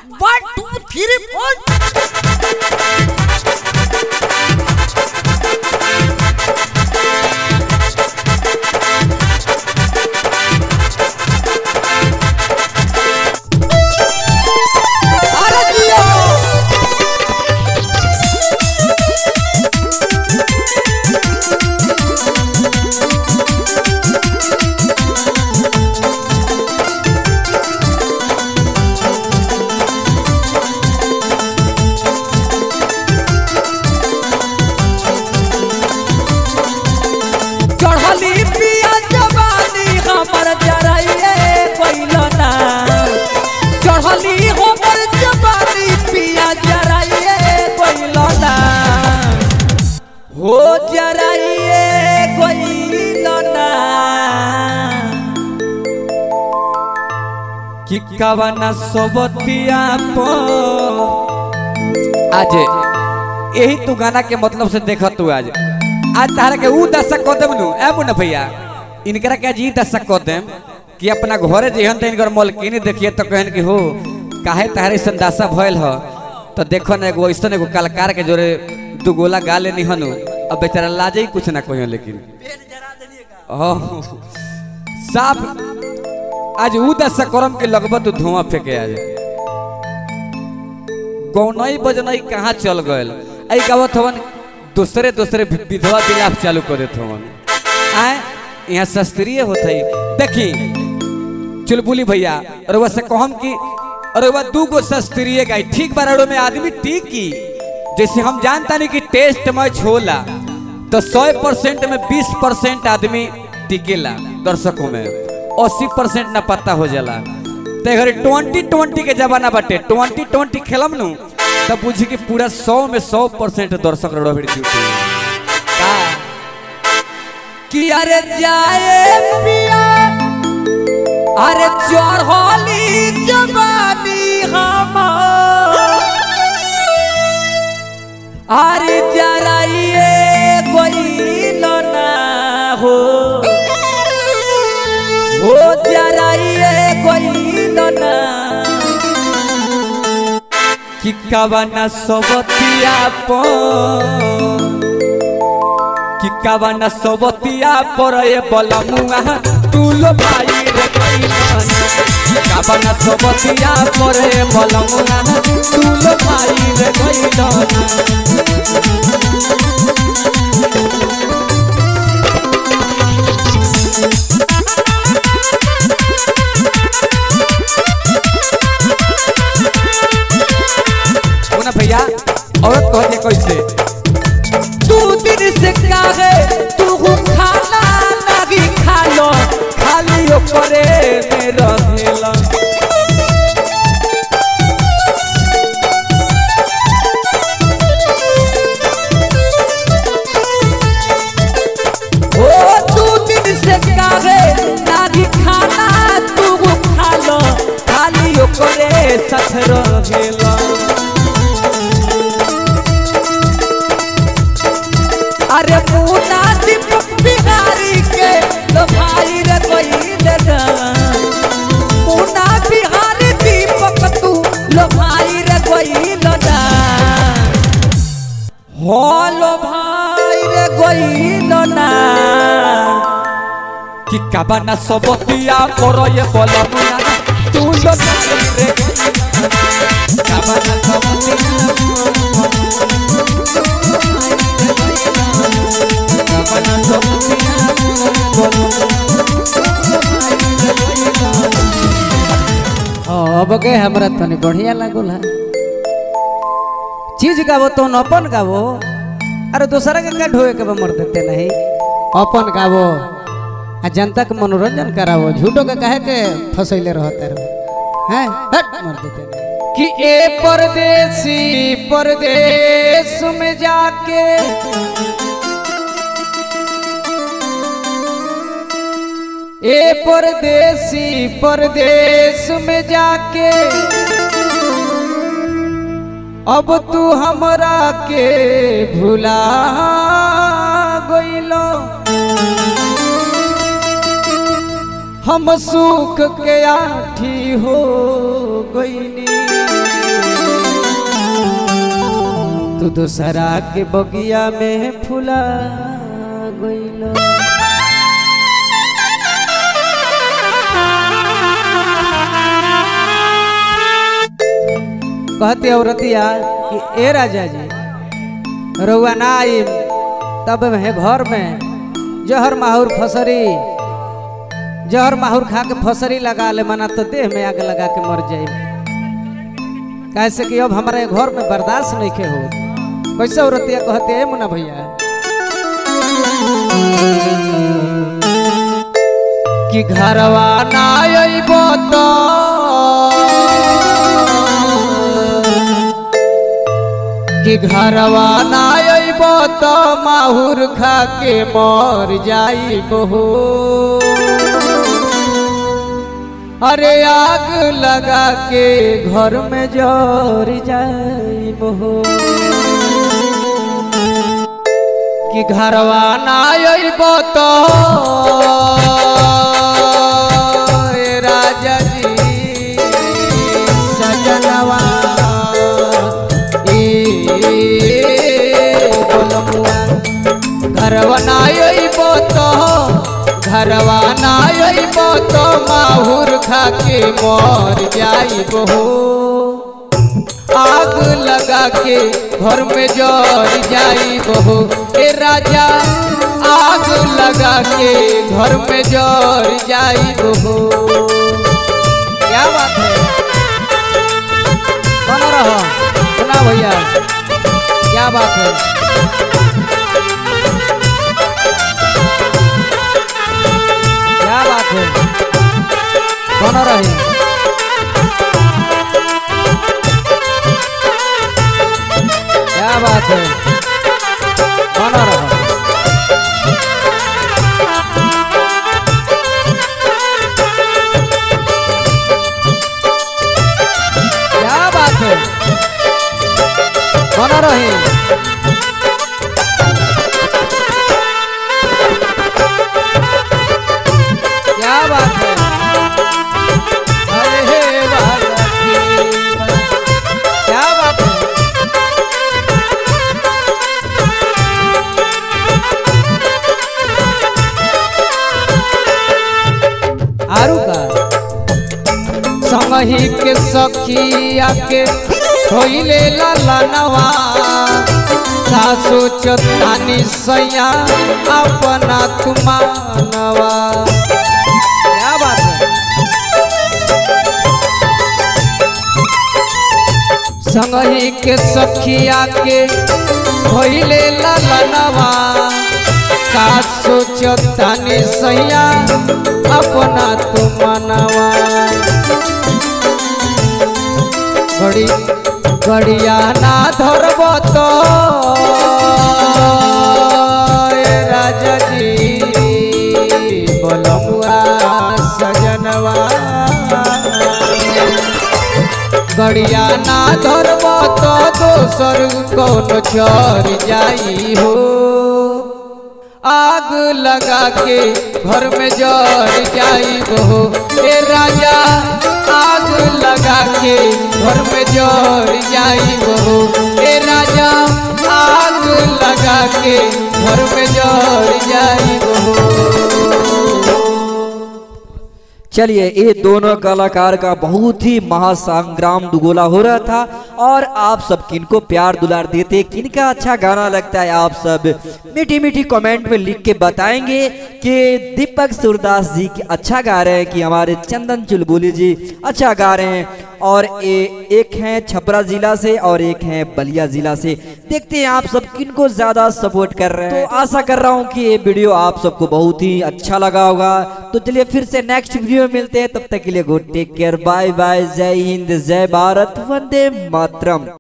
one two three फोर अरे जियो चढ़ली पिया जवानी हमर जराइए पहिलो ना चढ़ली हमर जवानी पिया जराइए पहिलो ना हो जराइए पहिलो ना कि कवना सोबतिया पो आज यही तू गाना के मतलब से देख तू आज आज तारा के ऊ दशक कह देम नु ए मुन्ना भैया इनकरा के आज ई दशक कह देम कि अपना घरे जेहन त इनकर मलकिनी देखिए तो कहन कि हो काहे तारे संदासा भइल ह तो देखो ना एगो ऐसन एगो कलाकार के जोरे दू गोला गा लेनी हनु अब बेचारा लाजे ही कुछ ना कहियो लेकिन ओह साफ आज ऊ दशक करम के लगभग तू धुआं फेंके आज गौनई बजनई कहाँ चल गयल आई गावत हवन दूसरे दूसरे वि- विधवा विलाप चालू कर देत हवन आए यहाँ शास्त्रीय होत है देखी चुलबुली भैया रउआ से कहम कि रउआ दू गो शास्त्रीय गाई ठीक बा रउआ में आदमी ठीक की जैसे हम जानता नहीं कि टेस्ट मैच होला तो सौ परसेंट में बीस परसेंट आदमी टिकेला दर्शकों में अस्सी परसेंट ना पता हो जाला ते घरे ट्वेंटी ट्वेंटी के जमाना बाटे ट्वेंटी ट्वेंटी खेलम नु तब बुझी कि पूरा सौ में सौ परसेंट दर्शक रड़ो भिड़ जुटे का कि अरे जाए पिया अरे चढ़ली जवानी हमार अरे जराइए गइल ना हो हो जराइए गइल ना कि कवना सबतिया पर कि कवना सबतिया पर ए बलमुआ तू लो भाई रे कैलन कवना सबतिया पर ए बलमुआ तू लो भाई रे कैलन सुना भैया औरत कहते कैसे तू दिन से काहे तू खाना लगी खा लो खाली ओकरे में रहेला ओ तू दिन से काहे लगी खाना तू खा लो खाली ओकरे साथ रहेला अरे पूना दीपक बिहारी के लो भाई रे कोई लगा पूना बिहारी दीपक तू लो भाई रे कोई लगा हो लो भाई रे कोई लना कि काबाना सबतिया करो ये बलमुना तू लो भाई रे काबाना अब के हमरा तनी बढ़िया लागल है चीज गावो तो अपन गावो अरे दूसरा के का ढोए के बा मर देते नहीं अपन गावो आ जनता के मनोरंजन करावो झूठो के काहे के फसैले रहते रहो हैं हट मर देते नहीं कि ए परदेसी परदेश में जाके ए परदेसी परदेश में जाके अब तू हमरा के भुला गइलो हम सुख के आठी हो गइनी तू दूसरा के बगिया में फुला गइल कहती औरतिया कि ए राजा जी रउआ ना आई तब है घर में जहर माहौर फसरी जहर माहौर खा के फसरी लगा ले मना तो देह में आग लगा के मर जाए कैसे कि अब हमारे घर में बर्दाश्त नहीं के हो कैसे औरतिया कहते है मुना भैया कि घरवा ना अइबो तो कि घरवा ना अइबो तो माहुर खा के मर जाइबो हो अरे आग लगा के घर में जर जाइबो हो कि घरवा ना अइबो तो ए राजा जी सजनवा घरवा ना अइबो तो घरवा ना अइबो तो माहुर खा के मर जाइबो हो आग लगा के घर में जर जाइबो हो ए राजा आग लगा के घर में जर जाइबो हो क्या बात है बना रहो सुना भैया क्या बात है क्या बात है बना रहे क्या बात है बना रहो क्या बात है बना रहे क्या बात है अरे हे बाबा क्या बात है आरू का संगही के सखिया के होइले लालनवा सासु चतानी सैया अपना तुमानवा क्या बात है संगही के सखिया के होइले लालनवा का सोचतानी सैया अपना तुमनवा घड़ी घड़िया ना धरब तो ए राजा जी बोलमुआ सजनवा गड़िया ना धरब तो दोसर कौन चर जाई हो आग लगा के घर में जर जाई हो ए राजा आग लगा के घर में जर जाई हो ए राजा आग लगा के घर में जर जाई हो चलिए ये दोनों कलाकार का बहुत ही महासंग्राम दुगोला हो रहा था और आप सब किनको प्यार दुलार देते किनका अच्छा गाना लगता है आप सब मीठी मीठी कमेंट में लिख के बताएंगे कि दीपक सूरदास जी की अच्छा गा रहे हैं कि हमारे चंदन चुलबुली जी अच्छा गा रहे हैं और ए, एक हैं छपरा जिला से और एक हैं बलिया जिला से देखते हैं आप सब किनको ज्यादा सपोर्ट कर रहे हैं तो आशा कर रहा हूँ कि ये वीडियो आप सबको बहुत ही अच्छा लगा होगा तो चलिए फिर से नेक्स्ट वीडियो में मिलते हैं तब तक के लिए good take care bye bye जय हिंद जय भारत वंदे मातरम